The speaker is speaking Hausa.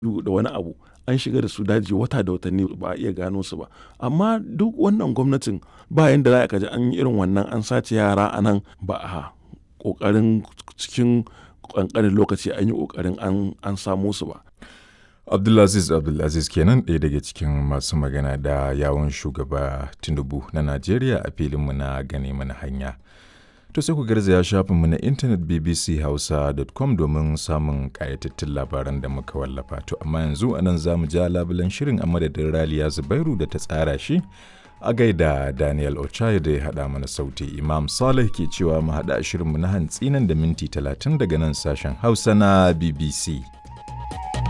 da wani abu an shiga da su daji wata da watanni ba a iya gano su ba amma duk wannan gwamnatin ba yanda za ka ji an yi irin wannan an sace yara a nan ba a ƙoƙarin cikin ƙanƙanin lokaci an yi ƙoƙarin an samo su ba Abdulaziz Abdulaziz kenan ɗaya daga cikin masu magana da yawon shugaba Tinubu na Najeriya a filinmu na gane mana hanya. To sai ku garzaya shafinmu na intanet bbchausa.com domin samun ƙayatattun labaran da muka wallafa. To amma yanzu anan za mu ja labulen shirin a madadin Raliya Zubairu da ta tsara shi a gaida Daniel Ochaye da ya haɗa mana sauti. Imam Saleh ke cewa mu haɗa shirinmu na hantsi nan da minti talatin daga nan sashen Hausa na BBC.